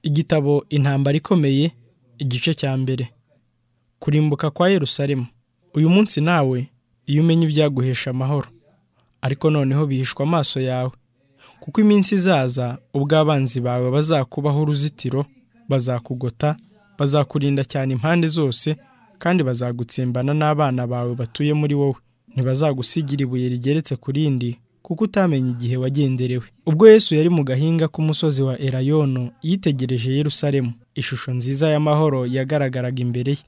igitabo intambara ikomeye igice cya mbere kurimbuka kwa yerusalemu uyu munsi nawe iyo umenya ibyaguhesha amahoro ariko noneho bihishwa amaso yawe kuko iminsi izaza ubwo abanzi bawe bazakubaho uruzitiro bazakugota bazakurinda cyane impande zose kandi bazagutsimbana n'abana bawe batuye muri wowe ntibazagusigira ibuye rigeretse ku rindi kuko utamenya igihe wagenderewe ubwo yesu yari mu gahinga k'umusozi wa erayono yitegereje yerusalemu ishusho nziza y'amahoro yagaragaraga imbere ye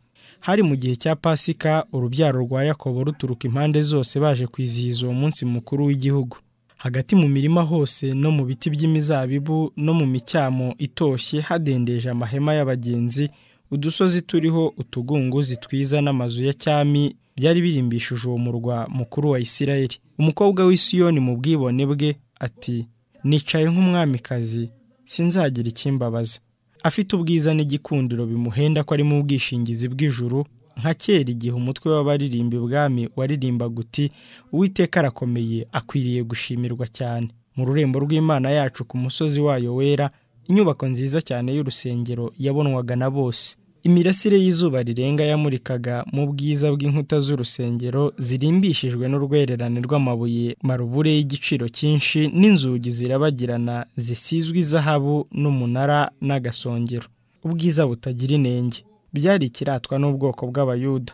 hari mu gihe cya pasika urubyaro rwa yakobo ruturuka impande zose baje kwizihiza uwo munsi mukuru w'igihugu hagati mu mirima hose no mu biti by'imizabibu no mu micyamo itoshye hadendeje amahema y'abagenzi udusozi turiho utugunguzi twiza n'amazu ya cyami byari birimbishije uwo murwa mukuru wa isirayeli umukobwa w'isiyoni mu bwibone bwe ati nicaye nk'umwamikazi sinzagira ikimbabaza afite ubwiza n'igikundiro bimuhenda ko ari mu bwishingizi bw'ijuru nka kera igihe umutwe w'abaririmba ibwami waririmbaga uti uwiteka arakomeye akwiriye gushimirwa cyane mu rurembo rw'imana yacu ku musozi wayo wera inyubako nziza cyane y'urusengero yabonwaga na bose imirasire y'izuba rirenga yamurikaga mu bwiza bw'inkuta z'urusengero zirimbishijwe n'urwererane rw'amabuye marubure y'igiciro cyinshi n'inzugi zirabagirana zisizwe izahabu n'umunara n'agasongero ubwiza butagira inenge byari ikiratwa n'ubwoko bw'abayuda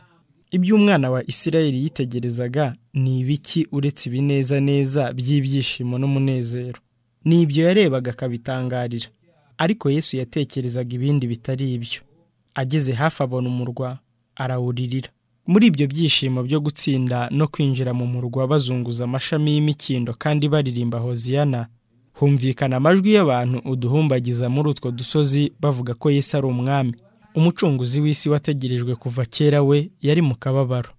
ibyo umwana wa isirayeli yitegerezaga ni ibiki uretse ibinezaneza by'ibyishimo n'umunezero ni ibyo yarebaga akabitangarira ariko yesu yatekerezaga ibindi bitari ibyo ageze hafi abona umurwa arawuririra muri ibyo byishimo byo gutsinda no kwinjira mu murwa bazunguza amashami y'imikindo kandi baririmba hoziyana humvikana amajwi y'abantu uduhumbagiza muri utwo dusozi bavuga ko yesu ari umwami umucunguzi w'isi wategerejwe kuva kera we yari mu kababaro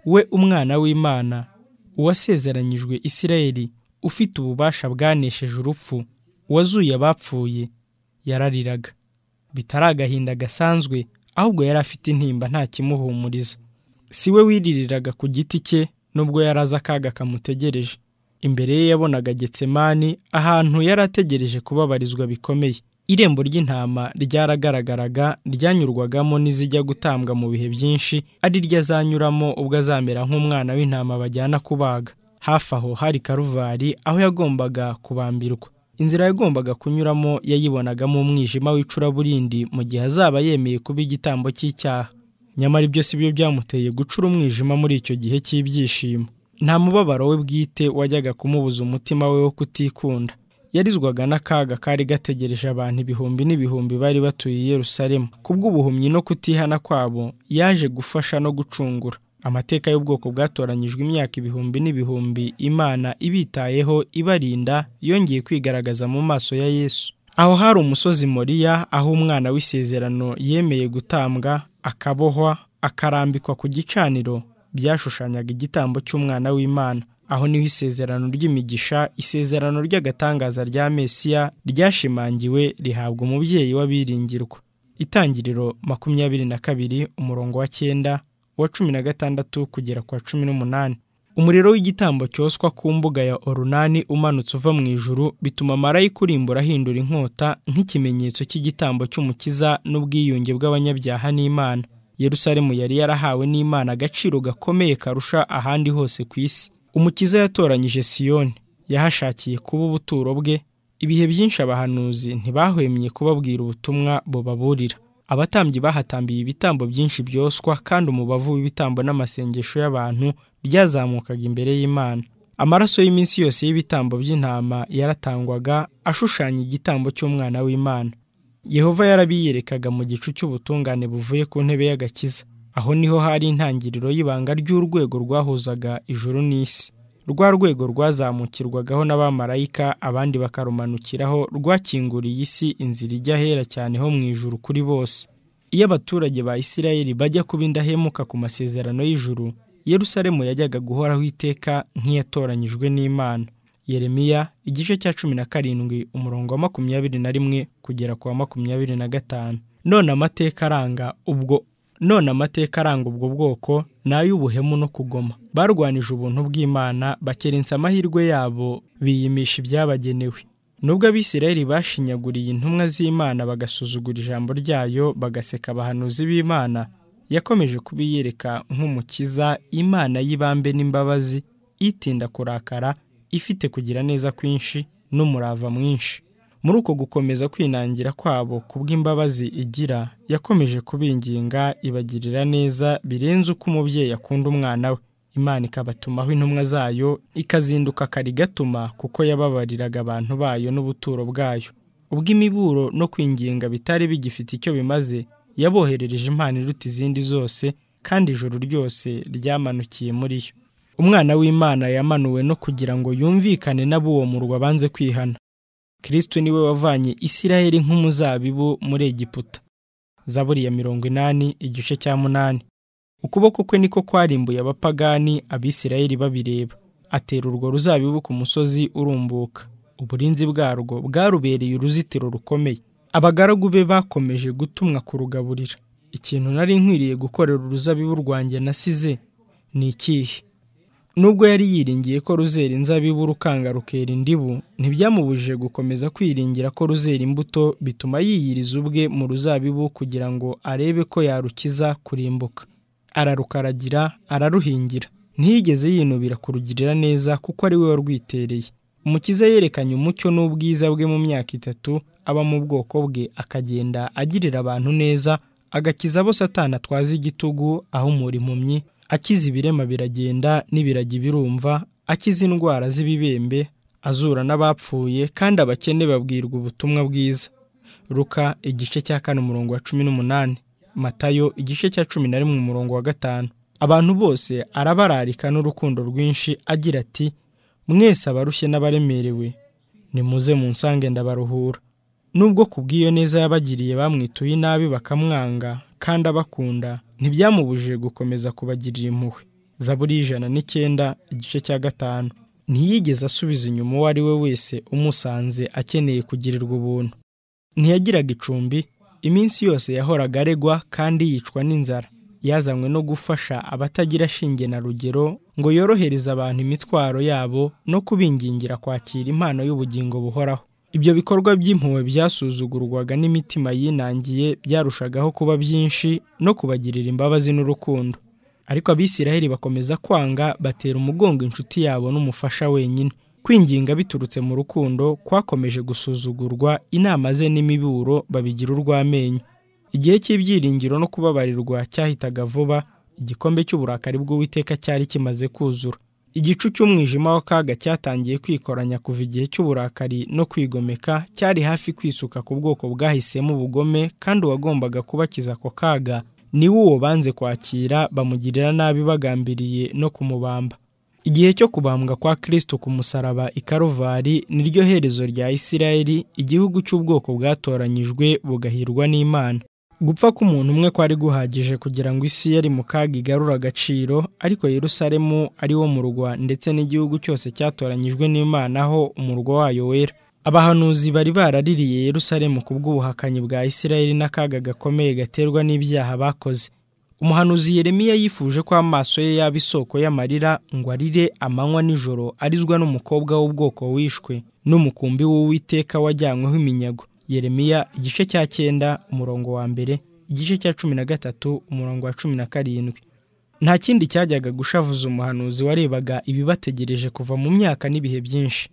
we umwana w'imana uwasezeranyijwe isirayeli ufite ububasha bwanesheje urupfu wazuye abapfuye yarariraga bitari agahinda gasanzwe ahubwo yari afite intimba nta kimuhumuriza si we wiririraga ku giti cye nubwo yari azi akaga kamutegereje imbere ye yabonaga getsemani ahantu yari ategereje kubabarizwa bikomeye irembo ry'intama ryaragaragaraga ryanyurwagamo n'izijya gutambwa mu bihe byinshi ari ryo azanyuramo ubwo azamera nk'umwana w'intama bajyana kubaga hafi aho hari karuvari aho yagombaga kubambirwa inzira yagombaga kunyuramo yayibonagamo umwijima w'icuraburindi mu gihe azaba yemeye kuba igitambo cy'icyaha nyamara ibyo si byo byamuteye gucura umwijima muri icyo gihe cy'ibyishimo nta mubabaro we bwite wajyaga kumubuza umutima we wo kutikunda yarizwaga n'akaga kari gategereje abantu ibihumbi n'ibihumbi bari batuye i Yerusalemu kubw'ubuhumyi no kutihana kwabo yaje gufasha no gucungura amateka y'ubwoko bwatoranyijwe imyaka ibihumbi n'ibihumbi imana ibitayeho ibarinda yongeye kwigaragaza mu maso ya yesu aho hari umusozi moriya aho umwana w'isezerano yemeye gutambwa akabohwa akarambikwa ku gicaniro byashushanyaga igitambo cy'umwana w'imana aho niho isezerano ry'imigisha isezerano ry'agatangaza rya mesiya ryashimangiwe rihabwa umubyeyi w'abiringirwa itangiriro makumyabiri na kabiri umurongo wa cyenda uwa cumi na gatandatu kugera ku wa cumi n'umunani umuriro w'igitambo cyoswa ku mbuga ya orunani umanutse uva mu ijuru bituma marayika urimbura ahindura inkota nk'ikimenyetso cy'igitambo cy'umukiza n'ubwiyunge bw'abanyabyaha n'imana yerusalemu yari yarahawe n'imana agaciro gakomeye karusha ahandi hose ku isi umukiza yatoranyije siyoni yahashakiye kuba ubuturo bwe ibihe byinshi abahanuzi ntibahwemye kubabwira ubutumwa bubaburira abatambyi bahatambiye ibitambo byinshi byoswa kandi umubavu w'ibitambo n'amasengesho y'abantu byazamukaga imbere y'imana amaraso y'iminsi yose y'ibitambo by'intama yaratangwaga ashushanya igitambo cy'umwana w'imana yehova yarabiyerekaga mu gicu cy'ubutungane buvuye ku ntebe y'agakiza aho niho hari intangiriro y'ibanga ry'urwego rwahuzaga ijuru n'isi rwa rwego rwazamukirwagaho n'abamarayika abandi bakarumanukiraho rwakinguriye isi inzira ijya ahera cyane ho mu ijuru kuri bose iyo abaturage ba isirayeli bajya kuba indahemuka ku masezerano y'ijuru yerusalemu yajyaga guhoraho iteka nk'iyatoranyijwe n'imana yeremiya igice cya cumi na karindwi umurongo wa makumyabiri na rimwe kugera ku wa makumyabiri na gatanu none amateka aranga ubwo none amateka aranga ubwo bwoko ni ay'ubuhemu no kugoma barwanije ubuntu bw'imana bakerensa amahirwe yabo biyimisha ibyabagenewe nubwo abisirayeli bashinyaguriye intumwa z'imana bagasuzugura ijambo ryayo bagaseka abahanuzi b'imana yakomeje kubiyereka nk'umukiza imana y'ibambe n'imbabazi itinda kurakara ifite kugira neza kwinshi n'umurava mwinshi muri uko gukomeza kwinangira kwabo kubw'imbabazi igira yakomeje kubinginga ibagirira neza birenze uko umubyeyi akunda umwana we imana ikabatumaho intumwa zayo ikazinduka kare igatuma kuko yababariraga abantu bayo n'ubuturo bwayo ubw'imiburo no kwinginga bitari bigifite icyo bimaze yaboherereje impano iruta izindi zose kandi ijoro ryose ryamanukiye muri yo umwana w'imana yamanuwe no kugira ngo yumvikane n'ab'uwo murwa banze kwihana kirisito niwe wavanye isiraheli nk'umuzabibu muri egiputa zaburi ya mirongo inani igice cya munani ukuboko kwe niko kwarimbuye abapagani abisirayeli babireba atera urwo ruzabibu ku musozi urumbuka uburinzi bwarwo bwarubereye uruzitiro rukomeye abagaragu be bakomeje gutumwa kurugaburira ikintu nari nkwiriye gukorera uruzabibu rwanjye nasize ni ikihe nubwo yari yiringiye ko ruzera inzabibu rukanga rukera indibu ntibyamubujije gukomeza kwiringira ko ruzera imbuto bituma yiyiriza ubwe mu ruzabibu kugira ngo arebe ko yarukiza kurimbuka ararukaragira araruhingira ntiyigeze yinubira kurugirira neza kuko ari we warwitereye umukiza yerekanye umucyo n'ubwiza bwe mu myaka itatu aba mu bwoko bwe akagenda agirira abantu neza agakiza abo satana atwaza igitugu ahumura impumyi akiza ibirema biragenda n'ibiragi birumva akiza indwara z'ibibembe azura n'abapfuye kandi abakene babwirwa ubutumwa bwiza ruka igice cya kane umurongo wa cumi n'umunani matayo igice cya cumi na rimwe umurongo wa gatanu abantu bose arabararika n'urukundo rwinshi agira ati mwese abarushye n'abaremerewe nimuze munsange ndabaruhura nubwo ku bw'iyo neza yabagiriye bamwituye inabi bakamwanga kandi abakunda ntibyamubujije gukomeza kubagirira impuhwe zaburi y'ijana n'icyenda igice cya gatanu ntiyigeze asubiza inyuma uwo ari we wese umusanze akeneye kugirirwa ubuntu ntiyagiraga icumbi iminsi yose yahoraga aregwa kandi yicwa n'inzara yazanywe no gufasha abatagira shinge na rugero ngo yorohereze abantu imitwaro yabo no kubingingira kwakira impano y'ubugingo buhoraho ibyo bikorwa by'impuhwe byasuzugurwaga n'imitima yinangiye byarushagaho kuba byinshi no kubagirira imbabazi n'urukundo ariko abisiraheli bakomeza kwanga batera umugongo inshuti yabo n'umufasha wenyine kwinginga biturutse mu rukundo kwakomeje gusuzugurwa inama ze n'imiburo babigira urw'amenyo igihe cy'ibyiringiro no kubabarirwa cyahitaga vuba igikombe cy'uburakari bw'uwiteka cyari kimaze kuzura igicu cy'umwijima w'akaga cyatangiye kwikoranya kuva igihe cy'uburakari no kwigomeka cyari hafi kwisuka ku bwoko bwahisemo ubugome kandi uwagombaga kubakiza ako kaga niwe uwo banze kwakira bamugirira nabi bagambiriye no kumubamba igihe cyo kubambwa kwa kristo ku musaraba i karuvari niryo herezo rya isirayeli igihugu cy'ubwoko bwatoranyijwe bugahirwa n'imana gupfa k'umuntu umwe kwari guhagije kugira ngo isi yari mu kaga igarure agaciro ariko yerusalemu ari wo murwa ndetse n'igihugu cyose cyatoranyijwe n'imana ho umurwa wayo wera abahanuzi bari baraririye yerusalemu ku bw'ubuhakanyi bwa isirayeli n'akaga gakomeye gaterwa n'ibyaha bakoze umuhanuzi yeremiya yifuje ko amaso ye yaba isoko y'amarira ngo arire amanywa n'ijoro arizwa n'umukobwa w'ubwoko wishwe n'umukumbi w'uwiteka wajyanyweho iminyago yeremiya igice cya cyenda umurongo wa mbere igice cya cumi na gatatu umurongo wa cumi na karindwi nta kindi cyajyaga gushavuza umuhanuzi warebaga ibibategereje kuva mu myaka n'ibihe byinshi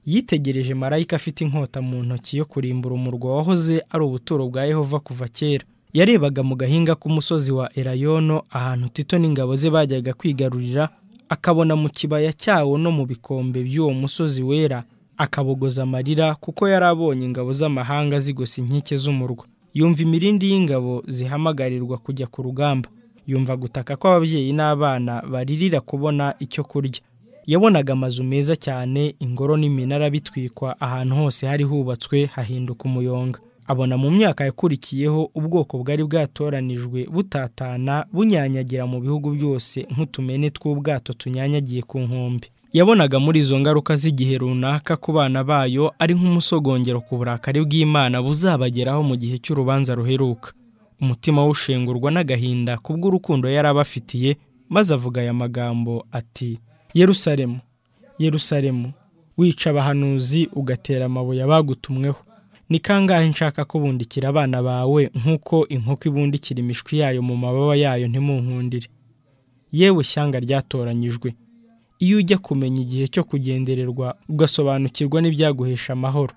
yitegereje marayika afite inkota mu ntoki yo kurimbura umurwa wahoze ari ubuturo bwa yehova kuva kera yarebaga mu gahinga k'umusozi wa erayono ahantu tito n'ingabo ze bajyaga kwigarurira akabona mu kibaya cyawo no mu bikombe by'uwo musozi wera akabogoza amarira kuko yari abonye ingabo z'amahanga zigosa inkike z'umurwa yumva imirindi y'ingabo zihamagarirwa kujya ku rugamba yumva gutaka kw'ababyeyi n'abana baririra kubona icyo kurya yabonaga amazu meza cyane ingoro n'iminara bitwikwa ahantu hose hari hubatswe hahinduka umuyonga abona mu myaka yakurikiyeho ubwoko bwari bwatoranijwe butatana bunyanyagira mu bihugu byose nk'utumene tw'ubwato tunyanyagiye ku nkombe yabonaga muri izo ngaruka z'igihe runaka ku bana bayo ari nk'umusogongero ku burakari bw'imana buzabageraho mu gihe cy'urubanza ruheruka umutima w'ushengurwa n'agahinda kubw'urukundo yari abafitiye maze avuga aya magambo ati yerusalemu yerusalemu wica abahanuzi ugatera amabuye abagutumweho ni kangahe nshaka kubundikira abana bawe nk'uko inkoko ibundikira imishwi yayo mu mababa yayo ntimunkundire yewe shyanga ryatoranyijwe iyo ujya kumenya igihe cyo kugendererwa ugasobanukirwa n'ibyaguhesha amahoro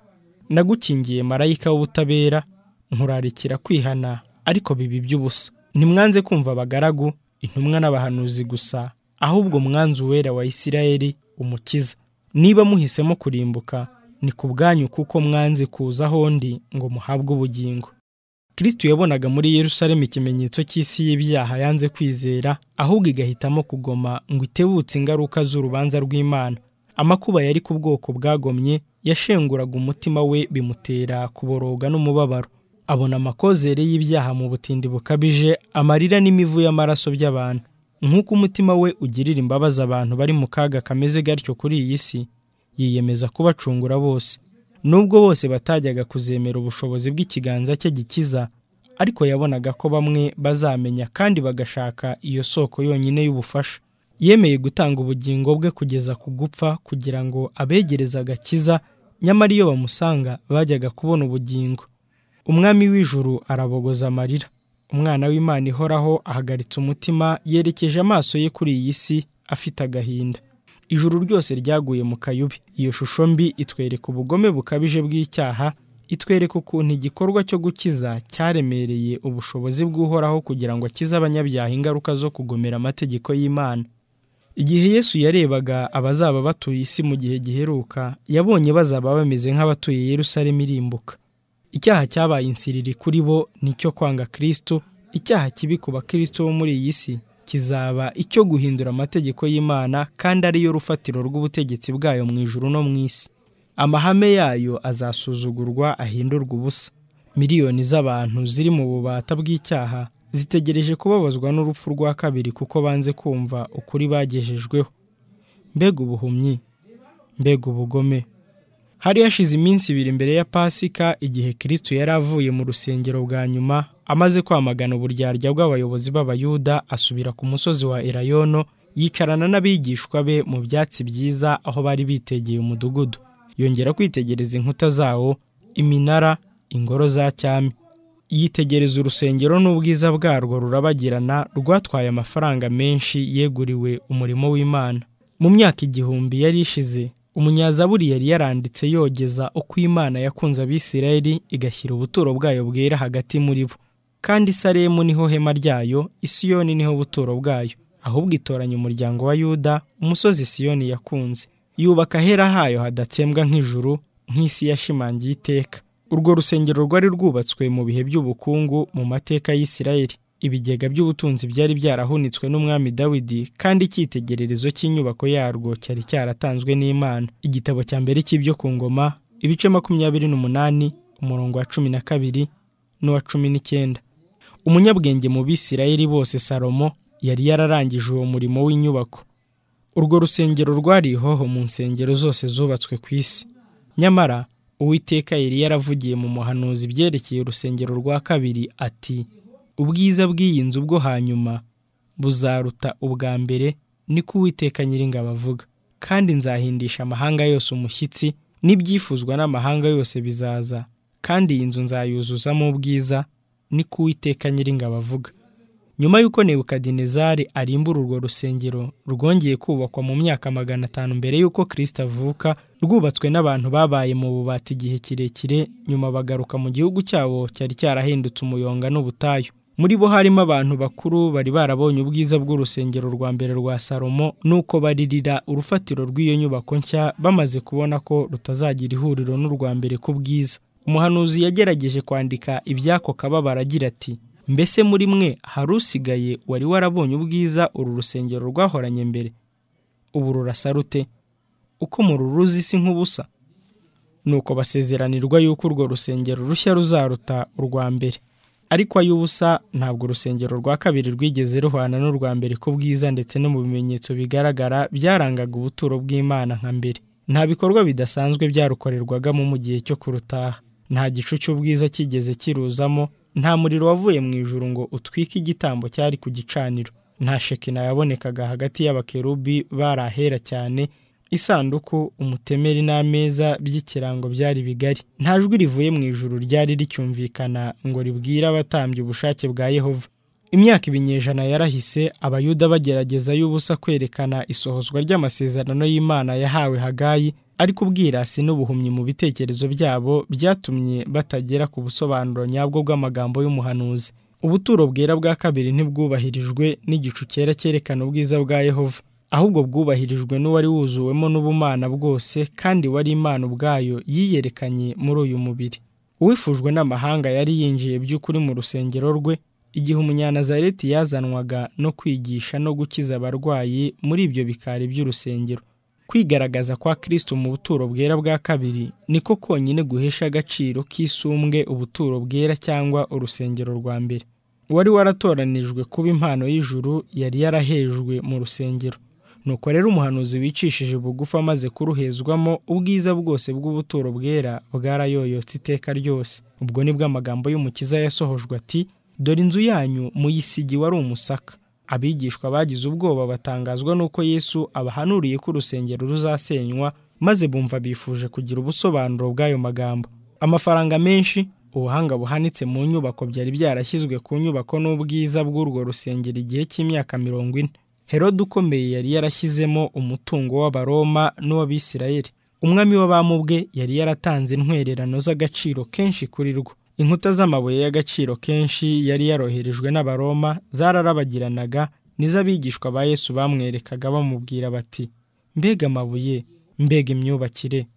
nagukingiye marayika w'ubutabera nkurarikira kwihana ariko bibi by'ubusa ntimwanze kumva abagaragu intumwa n'abahanuzi gusa ahubwo mwanze uwera wa isirayeli umukiza niba muhisemo kurimbuka ni ku bwanyu kuko mwanze kuza aho ndi ngo muhabwe ubugingo Kristo yabonaga muri Yerusalemu ikimenyetso cy'isi y'ibyaha yanze kwizera ahubwo igahitamo kugoma ngo itebutse ingaruka z'urubanza rw'Imana amakuba yari ku bwoko bwagomye yashenguraga umutima we bimutera kuboroga n'umubabaro abona amakozere y'ibyaha mu butindi bukabije amarira n'imivu y'amaraso by'abantu nk'uko umutima we ugirira imbabazi abantu bari mu kaga kameze gatyo kuri iyi si yiyemeza kubacungura bose nubwo bose batajyaga kuzemera ubushobozi bw'ikiganza cye gikiza ariko yabonaga ko bamwe bazamenya kandi bagashaka iyo soko yonyine y'ubufasha yemeye gutanga ubugingo bwe kugeza ku gupfa kugira ngo abegereze agakiza nyamara iyo bamusanga bajyaga kubona ubugingo umwami w'ijuru arabogoza amarira umwana w'imana ihoraho ahagaritse umutima yerekeje amaso ye kuri iyi si afite agahinda ijuru ryose ryaguye mu kayubi iyo shusho mbi itwereka ubugome bukabije bw'icyaha itwereka ukuntu igikorwa cyo gukiza cyaremereye ubushobozi bw'uhoraho kugira ngo akize abanyabyaha ingaruka zo kugomera amategeko y'imana igihe yesu yarebaga abazaba batuye isi mu gihe giheruka yabonye bazaba bameze nk'abatuye yerusalemu irimbuka icyaha cyabaye insiriri kuri bo ni icyo kwanga kirisito icyaha kibi ku bakristo bo muri iyi si kizaba icyo guhindura amategeko y'imana kandi ariyo rufatiro rw'ubutegetsi bwayo mu ijuru no mu isi amahame yayo azasuzugurwa ahindurwa ubusa miliyoni z'abantu ziri mu bubata bw'icyaha zitegereje kubabazwa n'urupfu rwa kabiri kuko banze kumva ukuri bagejejweho mbega ubuhumyi mbega ubugome hari hashize iminsi ibiri mbere ya pasika igihe kirisito yari avuye mu rusengero bwa nyuma amaze kwamagana uburyarya bw'abayobozi b'abayuda asubira ku musozi wa elayono yicarana n'abigishwa be mu byatsi byiza aho bari bitegeye umudugudu yongera kwitegereza inkuta zawo iminara ingoro za cyami yitegereza urusengero n'ubwiza bwarwo rurabagirana rwatwaye amafaranga menshi yeguriwe umurimo w'imana mu myaka igihumbi yari ishize umunyazaburi yari yaranditse yogeza uko imana yakunze abisirayeli igashyira ubuturo bwayo bwera hagati muri bo kandi Salemu niho hema ryayo isiyoni niho buturo bwayo ahubwo itoranya umuryango wa yuda umusozi isiyoni yakunze yubaka ahera hayo hadatsembwa nk'ijuru nk'isi yashimangiye iteka urwo rusengero rwari rwubatswe mu bihe by'ubukungu mu mateka y'isirayeli ibigega by'ubutunzi byari byarahunitswe n'umwami dawidi kandi icyitegererezo cy'inyubako yarwo cyari cyaratanzwe n'imana igitabo cya mbere cy'ibyo ku ngoma ibice makumyabiri n'umunani umurongo wa cumi na kabiri n'uwa cumi n'icyenda umunyabwenge mu bisirayeli bose salomo yari yararangije uwo murimo w'inyubako urwo rusengero rwari ihoho mu nsengero zose zubatswe ku isi nyamara uwiteka yari yaravugiye mu muhanuzi byerekeye urusengero rwa kabiri ati ubwiza bw'iyi nzu bwo hanyuma buzaruta ubwa mbere niko uwiteka nyiringabo avuga kandi nzahindisha amahanga yose umushyitsi n'ibyifuzwa n'amahanga yose bizaza kandi iyi nzu nzayuzuzamo ubwiza niko uwiteka nyiringabo avuga nyuma y'uko nebukadinezari arimbura urwo rusengero rwongeye kubakwa mu myaka magana atanu mbere y'uko kirisita avuka rwubatswe n'abantu babaye mu bubata igihe kirekire nyuma bagaruka mu gihugu cyabo cyari cyarahindutse umuyonga n'ubutayu muri bo harimo abantu bakuru bari barabonye ubwiza bw'urusengero rwa mbere rwa salomo nuko baririra urufatiro rw'iyo nyubako nshya bamaze kubona ko rutazagira ihuriro n'urwa mbere ku bwiza umuhanuzi yagerageje kwandika iby'ako kababaro agira ati mbese muri mwe hari usigaye wari warabonye ubwiza uru rusengero rwahoranye mbere ubu rurasa rute uko mururuzi si nk'ubusa nuko basezeranirwa yuko urwo rusengero rushya ruzaruta urwa mbere ariko ay'ubusa ntabwo urusengero rwa kabiri rwigeze ruhwana n'urwa mbere ku bwiza ndetse no mu bimenyetso bigaragara byarangaga ubuturo bw'imana nka mbere nta bikorwa bidasanzwe byarukorerwagamo mu gihe cyo kurutaha nta gicu cy'ubwiza cyigeze kiruzamo nta muriro wavuye mu ijuru ngo utwike igitambo cyari ku gicaniro nta shekina yabonekaga hagati y'abakerubi bari ahera cyane isanduku umutemeri n'ameza by'ikirango byari bigari nta jwi rivuye mu ijuru ryari ricyumvikana ngo ribwire abatambye ubushake bwa yehova imyaka ibinyejana yarahise abayuda bagerageza y'ubusa kwerekana isohozwa ry'amasezerano y'imana yahawe hagayi ariko ubwirasi n'ubuhumyi mu bitekerezo byabo byatumye batagera ku busobanuro nyabwo bw'amagambo y'umuhanuzi ubuturo bwera bwa kabiri ntibwubahirijwe n'igicu cyera cyerekana ubwiza bwa yehova ahubwo bwubahirijwe n'uwari wuzuwemo n'ubumana bwose kandi wari imana ubwayo yiyerekanye muri uyu mubiri uwifujwe n'amahanga yari yinjiye by'ukuri mu rusengero rwe igihe umunyanazareti yazanwaga no kwigisha no gukiza abarwayi muri ibyo bikari by'urusengero kwigaragaza kwa kirisito mu buturo bwera bwa kabiri niko konyine guhesha agaciro k'isumbwe ubuturo bwera cyangwa urusengero rwa mbere uwari waratoranijwe kuba impano y'ijuru yari yarahejwe mu rusengero nuko rero umuhanuzi wicishije bugufi amaze kuruhezwamo ubwiza bwose bw'ubuturo bwera bwarayoyotse iteka ryose ubwo nibwo amagambo y'umukiza yasohojwe ati dore inzu yanyu muyisigi wari umusaka abigishwa bagize ubwoba batangazwa n'uko yesu abahanuriye ko urusengero ruzasenywa maze bumva bifuje kugira ubusobanuro bw'ayo magambo amafaranga menshi ubuhanga buhanitse mu nyubako byari byarashyizwe ku nyubako n'ubwiza bw'urwo rusengero igihe cy'imyaka mirongo ine herode ukomeye yari yarashyizemo umutungo w'abaroma n'uw'abisirayeli umwami w'abami bwe yari yaratanze intwererano z'agaciro kenshi kuri rwo inkuta z'amabuye y'agaciro kenshi yari yaroherejwe n'abaroma zararabagiranaga nizo abigishwa ba yesu bamwerekaga bamubwira bati mbega amabuye mbega imyubakire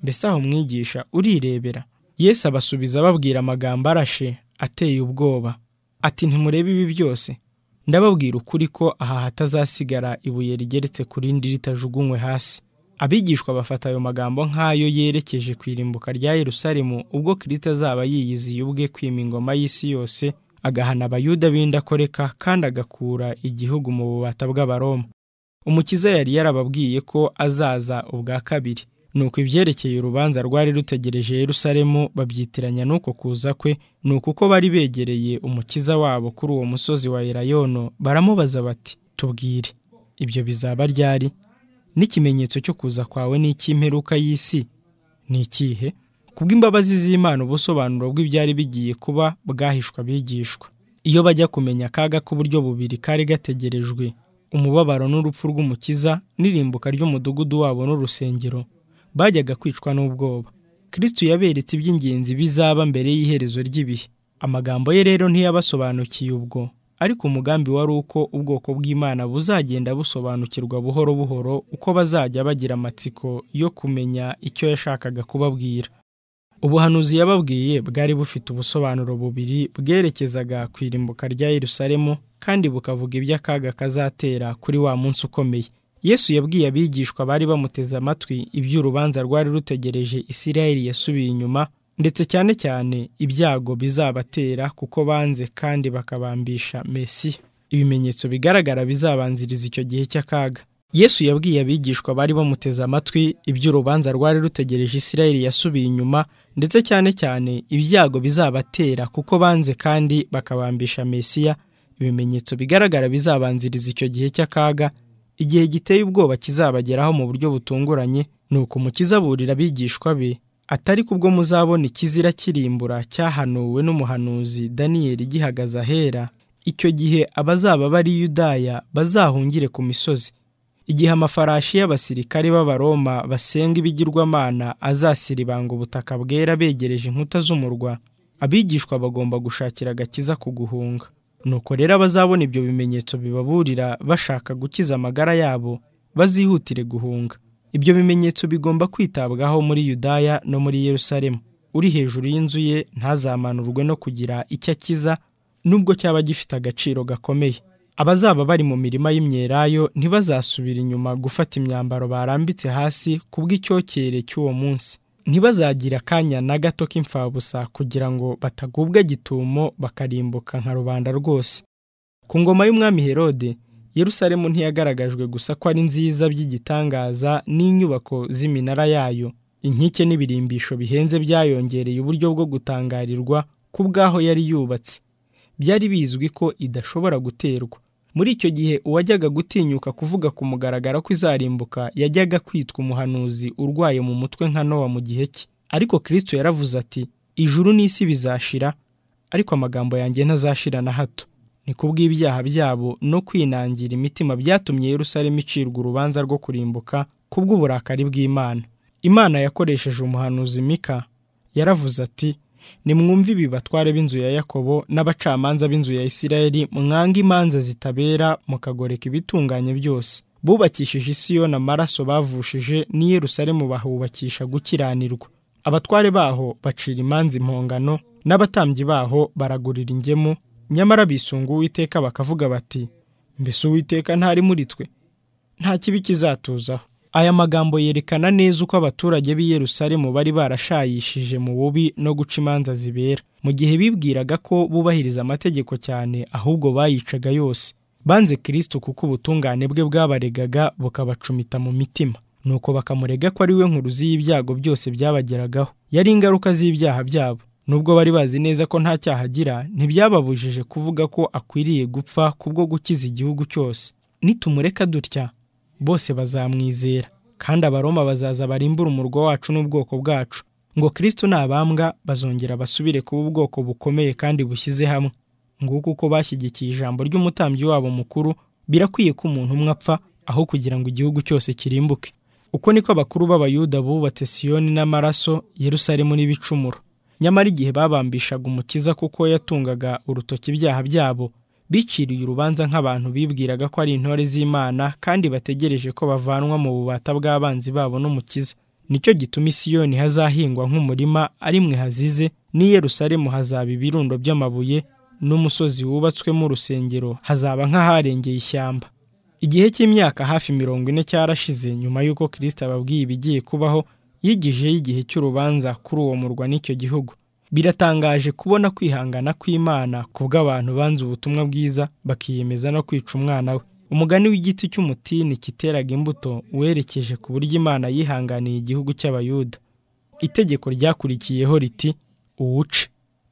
mbese aho mwigisha urirebera yesu abasubiza ababwira amagambo arashe ateye ubwoba ati ntimurebe ibi byose ndababwira ukuri ko aha hatazasigara ibuye rigeretse ku rindi ritajugunywe hasi abigishwa bafata ayo magambo nk'ayo yerekeje ku irimbuka rya Yerusalemu ubwo kirita azaba yiyiziye ubwe kwima ingoma y'isi yose agahana abayuda b'indakoreka kandi agakura igihugu mu bubata bw'abaroma umukiza yari yarababwiye ko azaza ubwa kabiri nuko ibyerekeye urubanza rwari rutegereje Yerusalemu babyitiranya n'uko kuza kwe ni uko bari begereye umukiza wabo kuri uwo musozi wa Elayono baramubaza bati tubwire ibyo bizaba ryari n'ikimenyetso cyo kuza kwawe n'icy'imperuka y'isi ni ikihe kubw'imbabazi z'imana ubusobanuro bw'ibyari bigiye kuba bwahishwa bigishwa iyo bajya kumenya akaga k'uburyo bubiri kari gategerejwe umubabaro n'urupfu rw'umukiza n'irimbuka ry'umudugudu wabo n'urusengero bajyaga kwicwa n'ubwoba kirisitu yaberetse iby'ingenzi bizaba mbere y'iherezo ry'ibihe amagambo ye rero ntiyabasobanukiye ubwo ariko umugambi wari uko ubwoko bw'imana buzagenda busobanukirwa buhoro buhoro uko bazajya bagira amatsiko yo kumenya icyo yashakaga kubabwira ubuhanuzi yababwiye bwari bufite ubusobanuro bubiri bwerekezaga ku irimbuka rya Yerusalemu kandi bukavuga iby'akaga kazatera kuri wa munsi ukomeye yesu yabwiye abigishwa bari bamuteze amatwi iby'urubanza rwari rutegereje isirayeli yasubiye inyuma ndetse cyane cyane ibyago bizabatera kuko banze kandi bakabambisha mesiya ibimenyetso bigaragara bizabanziriza icyo gihe cy'akaga yesu yabwiye abigishwa bari bamuteze amatwi iby'urubanza rwari rutegereje isirayeli yasubiye inyuma ndetse cyane cyane ibyago bizabatera kuko banze kandi bakabambisha mesiya ibimenyetso bigaragara bizabanziriza icyo gihe cy'akaga igihe giteye ubwoba kizabageraho mu buryo butunguranye ni uko umukiza aburira abigishwa be atari kubwo muzabona ikizira kirimbura cyahanuwe n'umuhanuzi daniyeli gihagaze ahera icyo gihe abazaba bari yudaya bazahungire ku misozi igihe amafarashi y'abasirikare b'abaroma basenga ibigirwamana azasiribanga ubutaka bwera begereje inkuta z'umurwa abigishwa bagomba gushakira agakiza ku guhunga nuko rero abazabona ibyo bimenyetso bibaburira bashaka gukiza amagara yabo bazihutire guhunga ibyo bimenyetso bigomba kwitabwaho muri yudaya no muri yerusalemu uri hejuru y'inzu ye ntazamanurwe no kugira icyo akiza nubwo cyaba gifite agaciro gakomeye abazaba bari mu mirima y'imyelayo ntibazasubira inyuma gufata imyambaro barambitse hasi kubw'icyocyere cy'uwo munsi ntibazagira akanya na gato k'imfabusa kugira ngo batagubwa gitumo bakarimbuka nka rubanda rwose ku ngoma y'umwami herode Yerusalemu ntiyagaragajwe gusa ko ari nziza by'igitangaza n'inyubako z'iminara yayo inkike n'ibirimbisho bihenze byayongereye uburyo bwo gutangarirwa ku bwaho yari yubatse byari bizwi ko idashobora guterwa muri icyo gihe uwajyaga gutinyuka kuvuga ku mugaragaro ko izarimbuka yajyaga kwitwa umuhanuzi urwaye mu mutwe nka nowa mu gihe cye ariko kirisito yaravuze ati ijuru n'isi bizashira ariko amagambo yanjye ntazashira na hato ni kubw'ibyaha byabo no kwinangira imitima byatumye Yerusalemu icirwa urubanza rwo kurimbuka kubw'uburakari bw'imana imana yakoresheje umuhanuzi mika yaravuze ati nimwumve ibi batware b'inzu ya yakobo n'abacamanza b'inzu ya isirayeli mwange imanza zitabera mukagoreka ibitunganye byose bubakishije isiyoni amaraso bavushije n'i Yerusalemu bahubakisha gukiranirwa abatware baho bacira imanza impongano n'abatambyi baho baragurira ingemu nyamara bisunga uwiteka bakavuga bati mbese uwiteka ntari muri twe nta kibi kizatuzaho aya magambo yerekana neza uko abaturage b'i Yerusalemu bari barashayishije mu bubi no guca imanza zibera mu gihe bibwiraga ko bubahiriza amategeko cyane ahubwo bayicaga yose banze kirisito kuko ubutungane bwe bwabaregaga bukabacumita mu mitima nuko bakamurega ko ari we nkuruzi y'ibyago byose byabageragaho yari ingaruka z'ibyaha byabo nubwo bari bazi neza ko nta cyaha agira ntibyababujije kuvuga ko akwiriye gupfa kubwo gukiza igihugu cyose nitumureka dutya bose bazamwizera kandi abaroma bazaza barimbura umurwa wacu n'ubwoko bwacu ngo kirisito nabambwa bazongera basubire kuba ubwoko bukomeye kandi bushyize hamwe nguko uko bashyigikiye ijambo ry'umutambyi wabo mukuru birakwiye ko umuntu umwe apfa aho kugira ngo igihugu cyose kirimbuke uko niko abakuru b'abayuda bubatse siyoni n'amaraso Yerusalemu n'ibicumuro nyamara igihe babambishaga umukiza kuko yatungaga urutoki ibyaha byabo biciriye urubanza nk'abantu bibwiraga ko ari intore z'imana kandi bategereje ko bavanwa mu bubata bw'abanzi babo n'umukiza nicyo gituma isiyoni hazahingwa nk'umurima ari mwe hazize n'i Yerusalemu hazaba ibirundo by'amabuye n'umusozi wubatswemo urusengero hazaba nk'aharengeye ishyamba igihe cy'imyaka hafi mirongo ine cyarashize nyuma y'uko kirisita ababwiye ibigiye kubaho yigijeho igihe cy'urubanza kuri uwo murwa n'icyo gihugu biratangaje kubona kwihangana kw'imana kubw'abantu banze ubutumwa bwiza bakiyemeza no kwica umwana we umugani w'igiti cy'umutini kiteraga imbuto werekeje ku buryo imana yihanganiye igihugu cy'abayuda itegeko ryakurikiyeho riti uwuce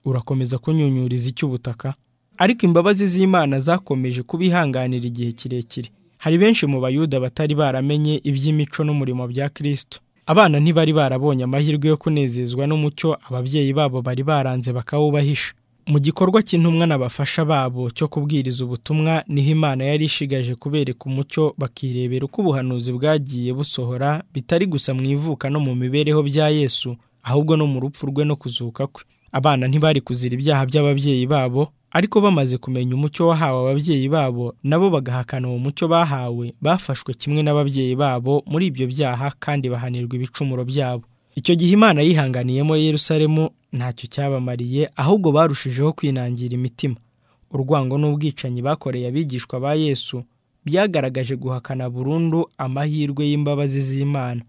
urakomeza kunyunyuriza icy'ubutaka ariko imbabazi z'imana zakomeje kubihanganira igihe kirekire hari benshi mu bayuda batari baramenye iby'imico n'umurimo bya kirisito abana ntibari barabonye amahirwe yo kunezezwa n'umucyo ababyeyi babo bari baranze bakawubahisha mu gikorwa cy'intumwa n'abafasha babo cyo kubwiriza ubutumwa niho imana yari ishigaje kubereka umucyo bakirebera uko ubuhanuzi bwagiye busohora bitari gusa mu ivuka no mu mibereho bya yesu ahubwo no mu rupfu rwe no kuzuka kwe abana ntibari kuzira ibyaha by'ababyeyi babo ariko bamaze kumenya umucyo wahawe ababyeyi babo nabo bagahakana uwo mucyo bahawe bafashwe kimwe n'ababyeyi babo muri ibyo byaha kandi bahanirwa ibicumuro byabo icyo gihe imana yihanganiyemo Yerusalemu ntacyo cyabamariye ahubwo barushijeho kwinangira imitima urwango n'ubwicanyi bakoreye abigishwa ba yesu byagaragaje guhakana burundu amahirwe y'imbabazi z'imana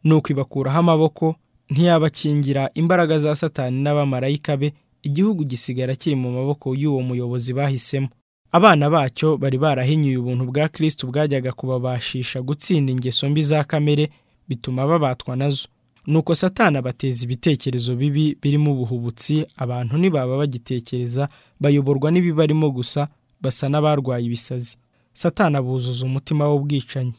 ni ukwibakuraho amaboko ntiyabakingira imbaraga za satani n'abamarayika be igihugu gisigara kiri mu maboko y'uwo muyobozi bahisemo abana bacyo bari barahinyuye ubuntu bwa kirisiti bwajyaga kubabashisha gutsinda ingeso mbi za kamere bituma babatwa nazo nuko satana bateza ibitekerezo bibi birimo ubuhubutsi abantu ntibaba bagitekereza bayoborwa n'ibibarimo gusa basa n'abarwaye ibisazi satana buzuza umutima w'ubwicanyi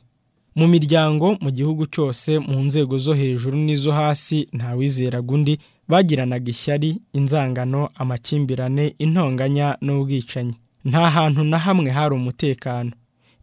mu miryango mu gihugu cyose mu nzego zo hejuru n'izo hasi ntawizeraga undi bagiranaga ishyari inzangano amakimbirane intonganya n'ubwicanyi nta hantu na hamwe hari umutekano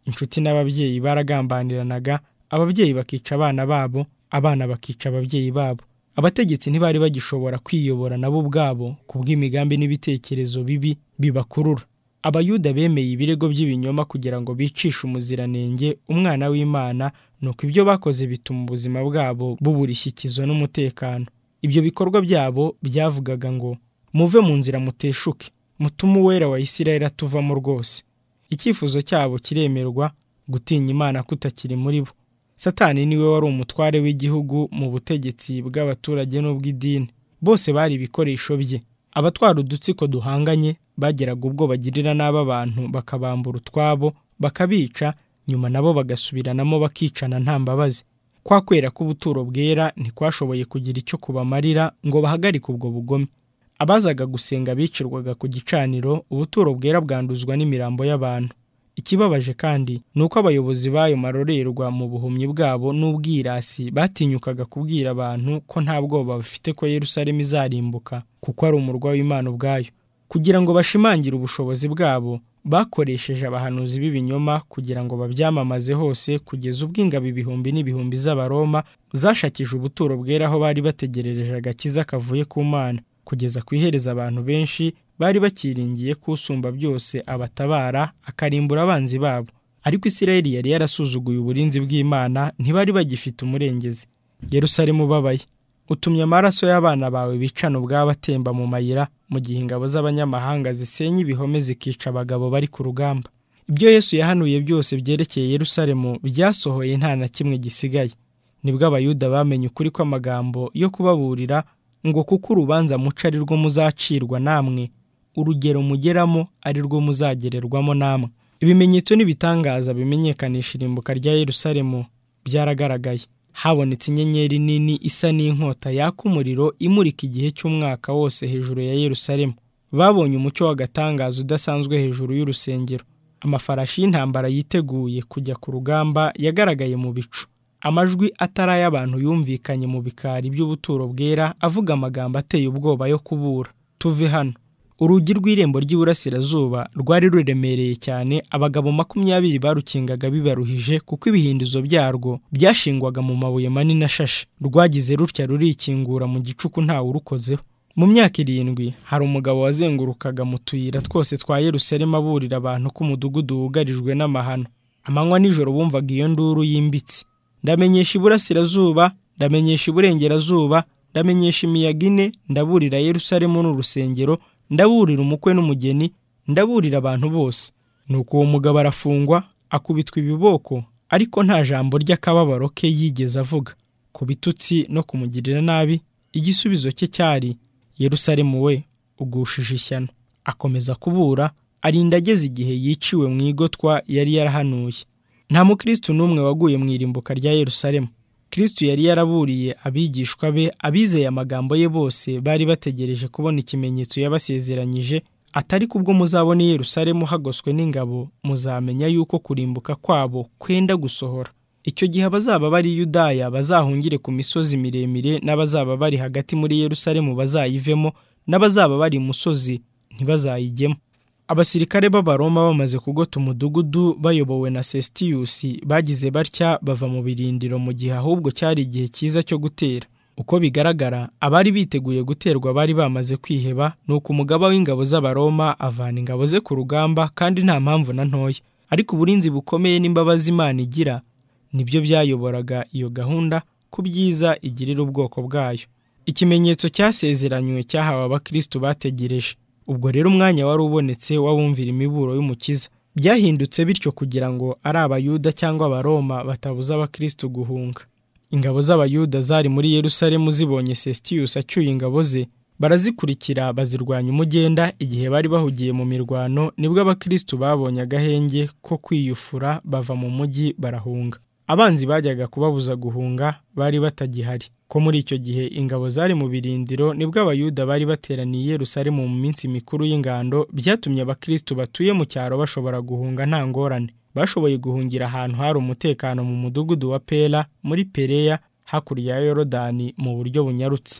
inshuti n'ababyeyi baragambaniranaga ababyeyi bakica abana babo abana bakica ababyeyi babo abategetsi ntibari bagishobora kwiyobora nabo ubwabo kubw'imigambi n'ibitekerezo bibi bibakurura abayuda bemeye ibirego by'ibinyoma kugira ngo bicishe umuziranenge umwana w'imana nuko ibyo bakoze bituma ubuzima bwabo bubura ishyikizo n'umutekano ibyo bikorwa byabo byavugaga ngo muve mu nzira muteshuke mutume uwera wa isirayeli atuvamo rwose icyifuzo cyabo kiremerwa gutinya imana kutakiri muri bo satani niwe wari umutware w'igihugu mu butegetsi bw'abaturage n'ubw'idini bose bari ibikoresho bye abatwara udutsiko duhanganye bageraga ubwo bagirira n'aba bantu bakabambura utwabo bakabica nyuma nabo bagasubiranamo bakicana nta mbabazi kwa kwera k'ubuturo bwera ntikwashoboye kugira icyo kubamarira ngo bahagarike ubwo bugome abazaga gusenga bicirwaga ku gicaniro ubuturo bwera bwanduzwa n'imirambo y'abantu ikibabaje kandi ni uko abayobozi b'ayo marorerwa mu buhumyi bwabo n'ubwirasi batinyukaga kubwira abantu ko nta bwoba bafite ko yerusalemu izarimbuka kuko ari umurwa w'imana ubwayo kugira ngo bashimangire ubushobozi bwabo bakoresheje abahanuzi b'ibinyoma kugira ngo babyamamaze hose kugeza ubwo ingabo ibihumbi n'ibihumbi z'abaroma zashakije ubuturo bwera aho bari bategerereje agakiza kavuye ku mana kugeza ku ihereza abantu benshi bari bakiringiye ko usumba byose abatabara akarimbura abanzi babo ariko isirayeli yari yarasuzuguye uburinzi bw'imana ntibari bagifite umurengezi yerusalemu ubabaye utumye amaraso y'abana bawe bicana ubwabo atemba mu mayira mu gihe ingabo z'abanyamahanga zisenya ibihome zikica abagabo bari ku rugamba ibyo yesu yahanuye byose byerekeye yerusalemu byasohoye nta na kimwe gisigaye nibwo abayuda bamenye ukuri kw'amagambo yo kubaburira ngo kuko urubanza muca ari rwo muzacirwa namwe urugero mugeramo ari rwo muzagererwamo namwe ibimenyetso n'ibitangaza bimenyekanisha irimbuka rya yerusalemu byaragaragaye habonetse inyenyeri nini isa n'inkota yaka umuriro imurika igihe cy'umwaka wose hejuru ya yerusalemu babonye umucyo w'agatangaza udasanzwe hejuru y'urusengero amafarashi y'intambara yiteguye kujya ku rugamba yagaragaye mu bicu amajwi atari ay'abantu yumvikanye mu bikari by'ubuturo bwera avuga amagambo ateye ubwoba yo kubura tuve hano urugi rw'irembo ry'iburasirazuba rwari ruremereye cyane abagabo makumyabiri barukingaga bibaruhije kuko ibihindizo byarwo byashingwaga mu mabuye manini ashashe rwagize rutya rurikingura mu gicuku ntawe urukozeho mu myaka irindwi hari umugabo wazengurukaga mu tuyira twose twa yerusalemu aburira abantu ko umudugudu wugarijwe n'amahano amanywa nijoro bumvaga iyo nduru yimbitse ndamenyesha iburasirazuba ndamenyesha iburengerazuba ndamenyesha imiyaga ine ndaburira yerusalemu n'urusengero ndaburira umukwe n'umugeni ndaburira abantu bose nuko uwo mugabo arafungwa akubitwa ibiboko ariko nta jambo ry'akababaro ke yigeze avuga ku bitutsi no kumugirira nabi igisubizo cye cyari yerusalemu we ugushije ishyano akomeza kubura arinda ageze igihe yiciwe mu igotwa yari yarahanuye nta mukristo n'umwe waguye mu irimbuka rya yerusalemu kristo yari yaraburiye abigishwa be abizeye amagambo ye bose bari bategereje kubona ikimenyetso yabasezeranyije atari kubwo muzabona i Yerusalemu hagoswe n'ingabo muzamenya yuko kurimbuka kwabo kwenda gusohora icyo gihe abazaba bari i Yudaya bazahungire ku misozi miremire n'abazaba bari hagati muri Yerusalemu bazayivemo n'abazaba bari imusozi ntibazayijyemo abasirikare b'abaroma bamaze kugota umudugudu bayobowe na sesitiyusi bagize batya bava mu birindiro mu gihe ahubwo cyari igihe cyiza cyo gutera uko bigaragara abari biteguye guterwa bari bamaze kwiheba ni uko umugaba w'ingabo z'abaroma avana ingabo ze ku rugamba kandi nta mpamvu na ntoya ariko uburinzi bukomeye n'imbabazi imana igira nibyo byayoboraga iyo gahunda ku byiza igirira ubwoko bwayo ikimenyetso cyasezeranywe cyahawe abakristo bategereje ubwo rero umwanya wari ubonetse w'abumvira imiburo y'umukiza byahindutse bityo kugira ngo ari abayuda cyangwa abaroma batabuza abakristo guhunga ingabo z'abayuda zari muri yerusalemu zibonye sesitiyusi acyuye ingabo ze barazikurikira bazirwanya umugenda igihe bari bahugiye mu mirwano nibwo abakristo babonye agahenge ko kwiyufura bava mu mujyi barahunga abanzi bajyaga kubabuza guhunga bari batagihari ko muri icyo gihe ingabo zari mu birindiro nibwo abayuda bari bateraniye i Yerusalemu mu minsi mikuru y'ingando byatumye abakristo batuye mu cyaro bashobora guhunga nta ngorane bashoboye guhungira ahantu hari umutekano mu mudugudu wa pera muri pereya hakurya ya yorodani mu buryo bunyarutse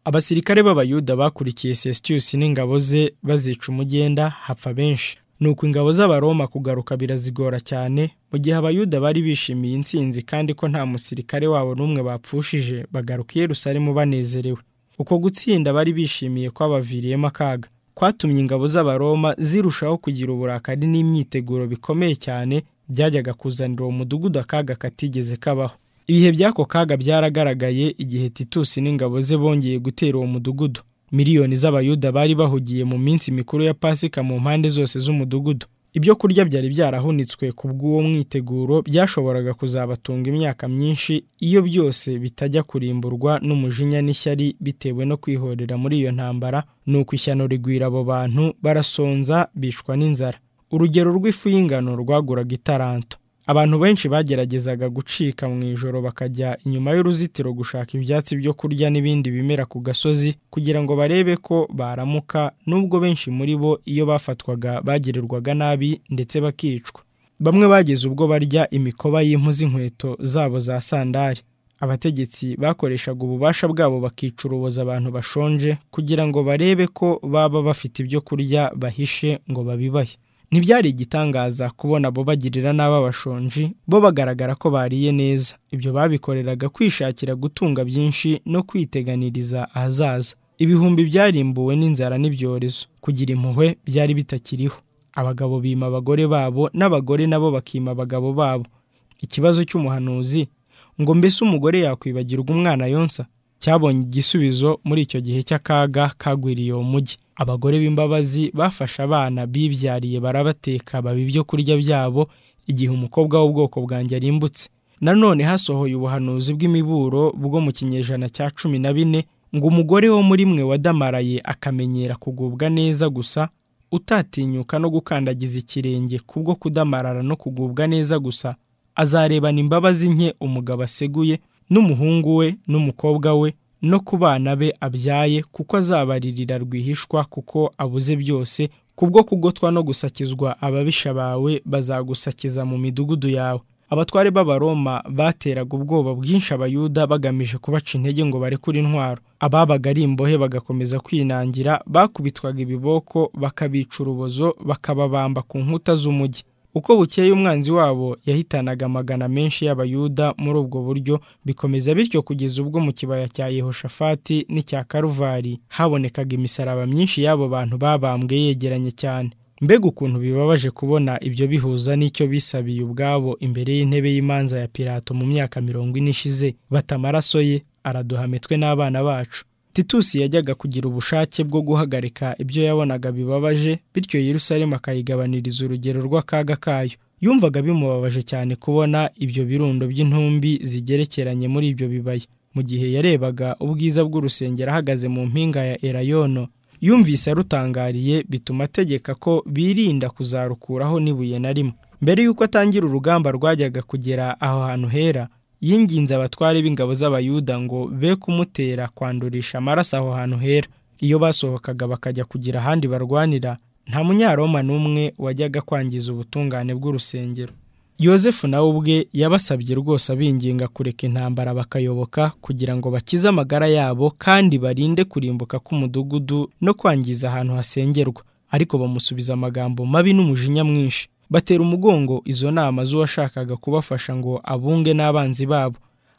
abasirikare b'abayuda bakurikiye sesitiyusi n'ingabo ze bazica umugenda hapfa benshi nuko ingabo z'abaroma kugaruka birazigora cyane mu gihe abayuda bari bishimiye intsinzi kandi ko nta musirikare wabo n'umwe bapfushije bagaruka i Yerusalemu banezerewe uko gutsinda bari bishimiye ko babaviriyemo akaga kwatumye ingabo z'abaroma zirushaho kugira uburakari n'imyiteguro bikomeye cyane byajyaga kuzanira uwo mudugudu akaga katigeze kabaho ibihe by'ako kaga byaragaragaye igihe titusi n'ingabo ze bongeye gutera uwo mudugudu miliyoni z'abayuda bari bahugiye mu minsi mikuru ya pasika mu mpande zose z'umudugudu ibyo kurya byari byarahunitswe kubw'uwo mwiteguro byashoboraga kuzabatunga imyaka myinshi iyo byose bitajya kurimburwa n'umujinya n'ishyari bitewe no kwihorera muri iyo ntambara ni uko ishyano rigwira abo bantu barasonza bicwa n'inzara urugero rw'ifu y'ingano rwaguraga itaranto abantu benshi bageragezaga gucika mu ijoro bakajya inyuma y'uruzitiro gushaka ibyatsi byo kurya n'ibindi bimera ku gasozi kugira ngo barebe ko baramuka nubwo benshi muri bo iyo bafatwaga bagirirwaga nabi ndetse bakicwa bamwe bageze ubwo barya imikoba y'impu z'inkweto zabo za sandari abategetsi bakoreshaga ububasha bwabo bakicuruboza abantu bashonje kugira ngo barebe ko baba bafite ibyo kurya bahishe ngo babibahe ntibyari igitangaza kubona abo bagirira n'aba bashonji bo bagaragara ko bariye neza ibyo babikoreraga kwishakira gutunga byinshi no kwiteganiriza ahazaza ibihumbi byarimbuwe n'inzara n'ibyorezo kugira impuhwe byari bitakiriho abagabo bima abagore babo n'abagore nabo bakima abagabo babo ikibazo cy'umuhanuzi ngo mbese umugore yakwibagirwa umwana yonsa cyabonye igisubizo muri icyo gihe cy'akaga kagwiriye uwo mujyi abagore b'imbabazi bafashe abana bibyariye barabateka baba ibyo kurya byabo igihe umukobwa w'ubwoko bwanjye arimbutse nanone hasohoye ubuhanuzi bw'imiburo bwo mu kinyejana cya cumi na bine ngo umugore wo muri mwe wadamaraye akamenyera kugubwa neza gusa utatinyuka no gukandagiza ikirenge kubwo kudamarara no kugubwa neza gusa azarebana imbabazi nke umugabo aseguye n'umuhungu we n'umukobwa we no ku bana be abyaye kuko azabaririra rwihishwa kuko abuze byose kubwo kugotwa no gusakizwa ababisha bawe bazagusakiza mu midugudu yawe abatware b'abaroma bateraga ubwoba bwinshi abayuda bagamije kubaca intege ngo barekure intwaro ababaga ari imbohe bagakomeza kwinangira bakubitwaga ibiboko bakabica urubozo bakababamba ku nkuta z'umujyi uko bukeye umwanzi wabo yahitanaga amagana menshi y'abayuda muri ubwo buryo bikomeza bityo kugeza ubwo mu kibaya cya yehoshafati n'icya karuvari habonekaga imisaraba myinshi y'abo bantu babambwe yegeranye cyane mbega ukuntu bibabaje kubona ibyo bihuza n'icyo bisabiye ubwabo imbere y'intebe y'imanza ya pirato mu myaka mirongo ine ishize bata amaraso ye araduhamitwe n'abana bacu titusi yajyaga kugira ubushake bwo guhagarika ibyo yabonaga bibabaje bityo yerusalemu akayigabaniriza urugero rw'akaga kayo yumvaga bimubabaje cyane kubona ibyo birundo by'intumbi zigerekeranye muri ibyo bibaya mu gihe yarebaga ubwiza bw'urusengero ahagaze mu mpinga ya erayono yumvise arutangariye bituma ategeka ko birinda kuzarukuraho n'ibuye na rimwe mbere y'uko atangira urugamba rwajyaga kugera aho hantu hera yinginze abatware b'ingabo z'abayuda ngo be kumutera kwandurisha amaraso aho hantu hera iyo basohokaga bakajya kugira ahandi barwanira nta munyaroma n'umwe wajyaga kwangiza ubutungane bw'urusengero yosefu nawe ubwe yabasabye rwose abinginga kureka intambara bakayoboka kugira ngo bakize amagara yabo kandi barinde kurimbuka k'umudugudu no kwangiza ahantu hasengerwa ariko bamusubiza amagambo mabi n'umujinya mwinshi batera umugongo izo nama z'uwashakaga kubafasha ngo abunge n'abanzi babo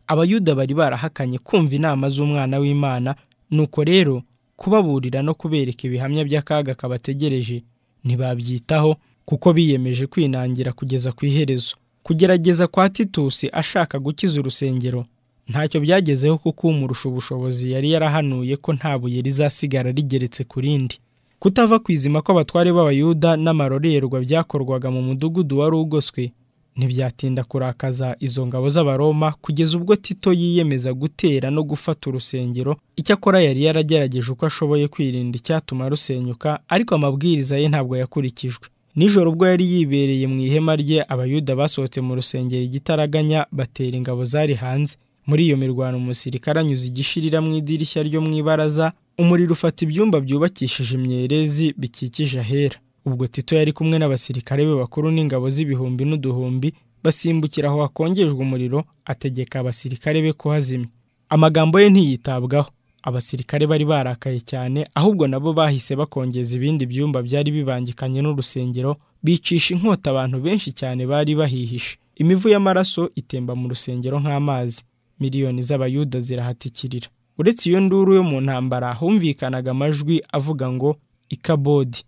abayuda bari barahakanye kumva inama z'umwana w'imana nuko rero kubaburira no kubereka ibihamya by'akaga kabategereje ntibabyitaho kuko biyemeje kwinangira kugeza ku iherezo kugerageza kwa titusi ashaka gukiza urusengero ntacyo byagezeho kuko umurusha ubushobozi yari yarahanuye ko nta buye rizasigara rigeretse ku rindi kutava kwizima kw'abatware b'abayuda n'amarorerwa byakorwaga mu mudugudu wari ugoswe ntibyatinda kurakaza izo ngabo z'abaroma kugeza ubwo tito yiyemeza gutera no gufata urusengero icyakora yari yaragerageje uko ashoboye kwirinda icyatuma rusenyuka ariko amabwiriza ye ntabwo yakurikijwe nijoro ubwo yari yibereye mu ihema rye abayuda basohotse mu rusengero igitaraganya batera ingabo zari hanze muri iyo mirwano umusirikare anyuze igishirira mu idirishya ryo mu ibaraza umuriro ufata ibyumba byubakishije imyerezi bikikije ahera ubwo tito yari kumwe n'abasirikare be bakuru n'ingabo z'ibihumbi n'uduhumbi basimbukira aho hakongejwe umuriro ategeka abasirikare be kuhazimya amagambo ye ntiyitabwaho abasirikare bari barakaye cyane ahubwo nabo bahise bakongeza ibindi byumba byari bibangikanye n'urusengero bicisha inkota abantu benshi cyane bari bahihishe imivu y'amaraso itemba mu rusengero nk'amazi miliyoni z'abayuda zirahatikirira uretse iyo nduru yo mu ntambara humvikanaga amajwi avuga ngo ikabodi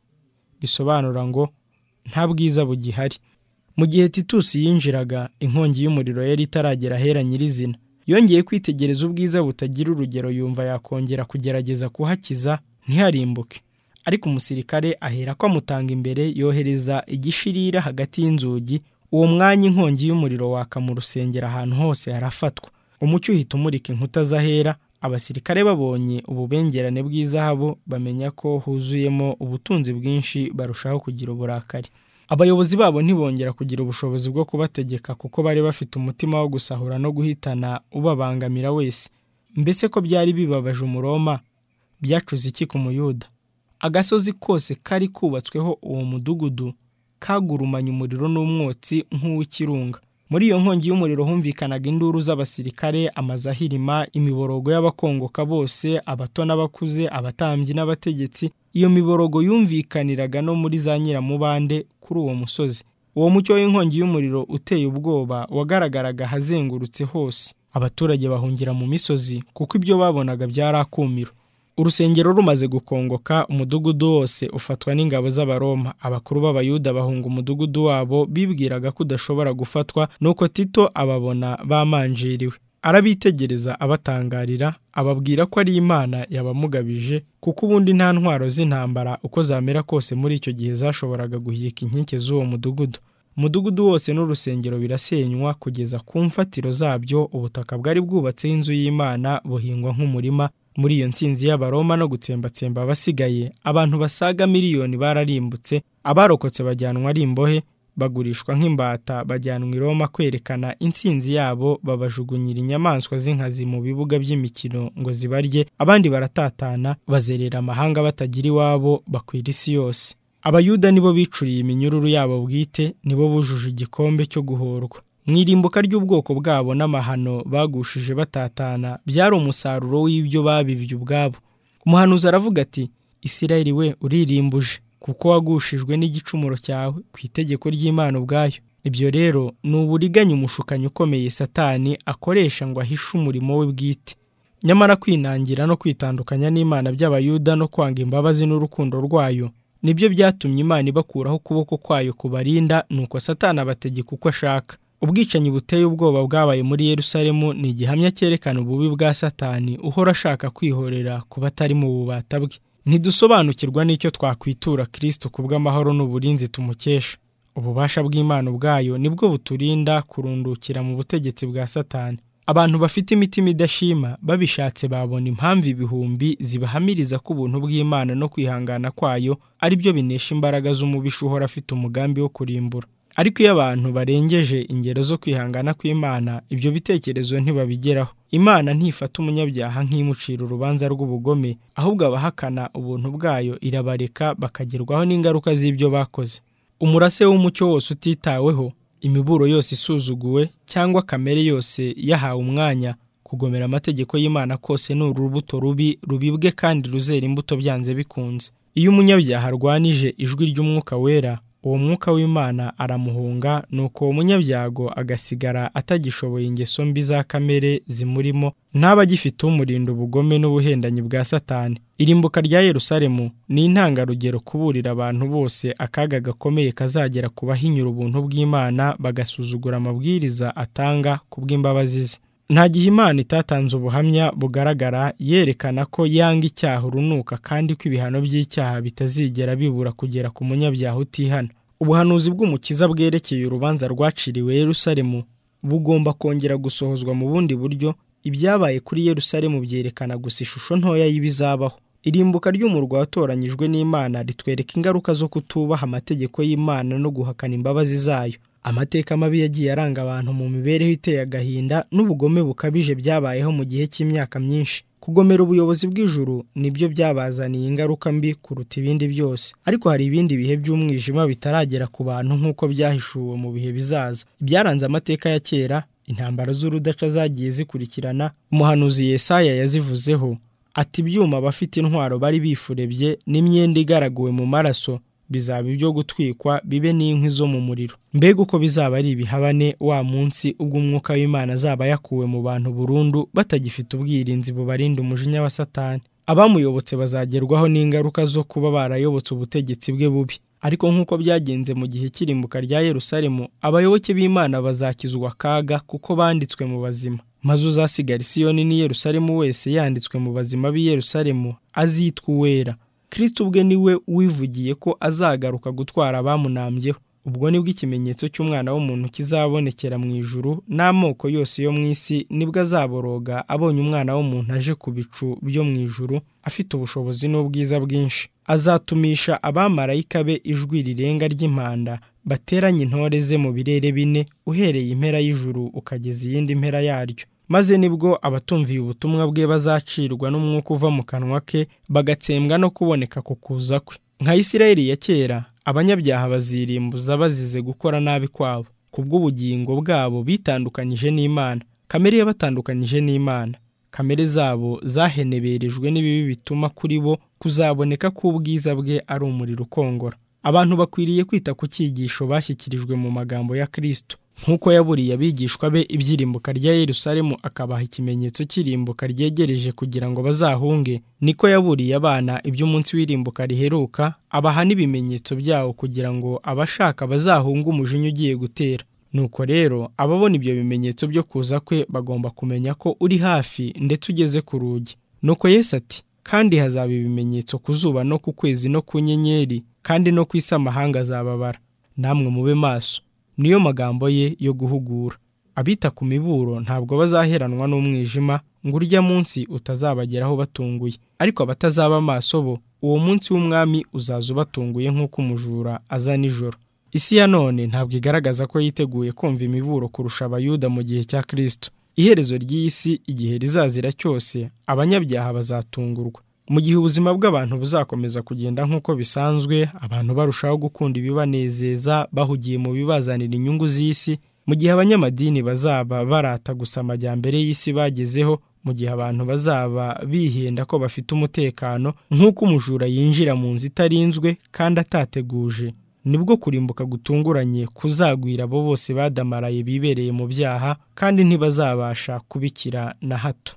bisobanura ngo nta bwiza bugihari mu gihe titusi yinjiraga inkongi y'umuriro yari itaragera ahera nyirizina yongeye kwitegereza ubwiza butagira urugero yumva yakongera kugerageza kuhakiza ntiharimbuke ariko umusirikare ahera ko amutanga imbere yohereza igishirira hagati y'inzugi uwo mwanya inkongi y'umuriro waka mu rusengero ahantu hose harafatwa umucyo uhita umurika inkuta z'ahera abasirikare babonye ububengerane bw'izahabu bamenya ko huzuyemo ubutunzi bwinshi barushaho kugira uburakari abayobozi babo ntibongera kugira ubushobozi bwo kubategeka kuko bari bafite umutima wo gusahura no guhitana ubabangamira wese mbese ko byari bibabaje umuroma byacuze iki ku muyuda agasozi kose kari kubatsweho uwo mudugudu kagurumanye umuriro n'umwotsi nk'uw'ikirunga muri iyo nkongi y'umuriro humvikanaga induru z'abasirikare amazahirima imiborogo y'abakongoka bose abato n'abakuze abatambyi n'abategetsi iyo miborogo yumvikaniraga no muri za nyiramubande kuri uwo musozi uwo mucyo w'inkongi y'umuriro uteye ubwoba wagaragaraga ahazengurutse hose abaturage bahungira mu misozi kuko ibyo babonaga byarakumiro urusengero rumaze gukongoka umudugudu wose ufatwa n'ingabo z'abaroma abakuru b'abayuda bahunga umudugudu wabo bibwiraga ko udashobora gufatwa nuko tito ababona bamanjiriwe arabitegereza abatangarira ababwira ko ari imana yabamugabije kuko ubundi nta ntwaro z'intambara uko zamera kose muri icyo gihe zashoboraga guhirika inkike z'uwo mudugudu umudugudu wose n'urusengero birasenywa kugeza ku mfatiro zabyo ubutaka bwari bwubatseho inzu y'imana buhingwa nk'umurima muri iyo nsinzi y'abaroma no gutsembatsemba abasigaye abantu basaga miliyoni bararimbutse abarokotse bajyanwa ari imbohe bagurishwa nk'imbata bajyanwa i Roma kwerekana intsinzi yabo babajugunyira inyamaswa z'inkazi mu bibuga by'imikino ngo zibarye abandi baratatana bazerera amahanga batagira iwabo bakwira isi yose abayuda nibo bicuriye iminyururu yabo bwite nibo bujuje igikombe cyo guhorwa mu irimbuka ry'ubwoko bwabo n'amahano bagushije batatana byari umusaruro w'ibyo babibye ubwabo umuhanuzi aravuga ati isirayeli we uririmbuje kuko wagushijwe n'igicumuro cyawe ku itegeko ry'imana ubwayo ibyo rero ni uburiganya umushukanyi ukomeye satani akoresha ngo ahishe umurimo we bwite nyamara kwinangira no kwitandukanya n'imana by'abayuda no kwanga imbabazi n'urukundo rwayo nibyo byatumye imana ibakuraho ukuboko kwayo kubarinda nuko satani abategeka uko ashaka ubwicanyi buteye ubwoba bwabaye muri Yerusalemu ni igihamya cyerekana ububi bwa satani uhora ashaka kwihorera ku batari mu bubata bwe ntidusobanukirwa n'icyo twakwitura kirisito ku bw'amahoro n'uburinzi tumukesha ububasha bw'imana ubwayo nibwo buturinda kurundukira mu butegetsi bwa satani abantu bafite imitima idashima babishatse babona impamvu ibihumbi zibahamiriza ko ubuntu bw'imana no kwihangana kwayo ari byo binesha imbaraga z'umubisha uhora afite umugambi wo kurimbura ariko iyo abantu barengeje ingero zo kwihangana kw'imana ibyo bitekerezo ntibabigeraho imana ntifata umunyabyaha nk'imucira urubanza rw'ubugome ahubwo abahakana ubuntu bwayo irabareka bakagerwaho n'ingaruka z'ibyo bakoze umurase w'umucyo wose utitaweho imiburo yose isuzuguwe cyangwa kamere yose yahawe umwanya kugomera amategeko y'imana kose ni urubuto rubi rubibwe kandi ruzera imbuto byanze bikunze iyo umunyabyaha arwanije ijwi ry'umwuka wera uwo mwuka w'imana aramuhunga nuko uwo munyabyago agasigara atagishoboye ingeso mbi za kamere zimurimo ntaba agifite umurinda ubugome n'ubuhendanyi bwa satani irimbuka rya yerusalemu ni intangarugero kuburira abantu bose akaga gakomeye kazagera ku bahinyura ubuntu bw'imana bagasuzugura amabwiriza atanga ku bw'imbabazi ze nta gihe imana itatanze ubuhamya bugaragara yerekana ko yanga icyaha urunuka kandi ko ibihano by'icyaha bitazigera bibura kugera ku munyabyaha utihana ubuhanuzi bw'umukiza bwerekeye urubanza rwaciriwe Yerusalemu bugomba kongera gusohozwa mu bundi buryo ibyabaye kuri Yerusalemu byerekana gusa ishusho ntoya y'ibizabaho irimbuka ry'umurwa watoranyijwe n'imana ritwereka ingaruka zo kutubaha amategeko y'imana no guhakana imbabazi zayo amateka mabi yagiye aranga abantu mu mibereho iteye agahinda n'ubugome bukabije byabayeho mu gihe cy'imyaka myinshi kugomera ubuyobozi bw'ijuru nibyo byabazaniye ingaruka mbi kuruta ibindi byose ariko hari ibindi bihe by'umwijima bitaragera ku bantu nk'uko byahishuwe mu bihe bizaza byaranze amateka ya kera intambara z'urudaca zagiye zikurikirana umuhanuzi Yesaya yazivuzeho ati ibyuma abafite intwaro bari bifurebye n'imyenda igaraguwe mu maraso bizaba ibyo gutwikwa bibe n'inkwi zo mu muriro mbega uko bizaba ari ibihabane wa munsi ubwo umwuka w'imana azaba yakuwe mu bantu burundu batagifite ubwirinzi bubarinda umujinya wa satani abamuyobotse bazagerwaho n'ingaruka zo kuba barayobotse ubutegetsi bwe bubi ariko nk'uko byagenze mu gihe cy'irimbuka rya Yerusalemu abayoboke b'imana bazakizwa akaga kuko banditswe mu bazima maze uzasigara isiyoni n'i Yerusalemu wese yanditswe mu bazima b'i Yerusalemu azitwa uwera kirisiti ubwe niwe wivugiye ko azagaruka gutwara abamunambyeho ubwo nibwo ikimenyetso cy'umwana w'umuntu kizabonekera mu ijuru n'amoko yose yo mu isi nibwo azaboroga abonye umwana w'umuntu aje ku bicu byo mu ijuru afite ubushobozi n'ubwiza bwinshi azatumisha abamarayika be ijwi rirenga ry'impanda bateranye intore ze mu birere bine uhereye impera y'ijuru ukageza iyindi mpera yaryo maze nibwo abatumviye ubutumwa bwe bazacirwa n'umwuka uva mu kanwa ke bagatsembwa no kuboneka ku kuza kwe nka isirayeli ya kera abanyabyaha bazirimbuza bazize gukora nabi kwabo kubw'ubugingo bwabo bitandukanyije n'imana kamere yabatandukanyije n'imana kamere zabo zaheneberejwe n'ibibi bituma kuri bo kuzaboneka k'ubwiza bwe ari umuriro ukongora abantu bakwiriye kwita ku cyigisho bashyikirijwe mu magambo ya kirisito nk'uko yaburiye abigishwa be ibyirimbuka rya yerusalemu akabaha ikimenyetso cy'irimbuka ryegereje kugira ngo bazahunge niko yaburiye abana iby'umunsi w'irimbuka riheruka abaha n'ibimenyetso byawo kugira ngo abashaka bazahunge umujinya ugiye gutera nuko rero ababona ibyo bimenyetso byo kuza kwe bagomba kumenya ko uri hafi ndetse ugeze ku rugi nuko Yesu ati kandi hazaba ibimenyetso ku zuba no ku kwezi no ku nyenyeri kandi no ku isi amahanga azababara namwe mube maso niyo magambo ye yo guhugura abita ku miburo ntabwo bazaheranwa n'umwijima ngo urya munsi utazabageraho batunguye ariko abatazaba amaso bo uwo munsi w'umwami uzaza ubatunguye nk'uko umujura aza nijoro isi ya none ntabwo igaragaza ko yiteguye kumva imiburo kurusha abayuda mu gihe cya kirisito iherezo ry'isi igihe rizazira cyose abanyabyaha bazatungurwa mu gihe ubuzima bw'abantu buzakomeza kugenda nk'uko bisanzwe abantu barushaho gukunda ibibanezeza bahugiye mu bibazanira inyungu z'isi mu gihe abanyamadini bazaba barata gusa amajyambere y'isi bagezeho mu gihe abantu bazaba bihenda ko bafite umutekano nk'uko umujura yinjira mu nzu itarinzwe kandi atateguje nibwo kurimbuka gutunguranye kuzagwira abo bose badamaraye bibereye mu byaha kandi ntibazabasha kubikira na hato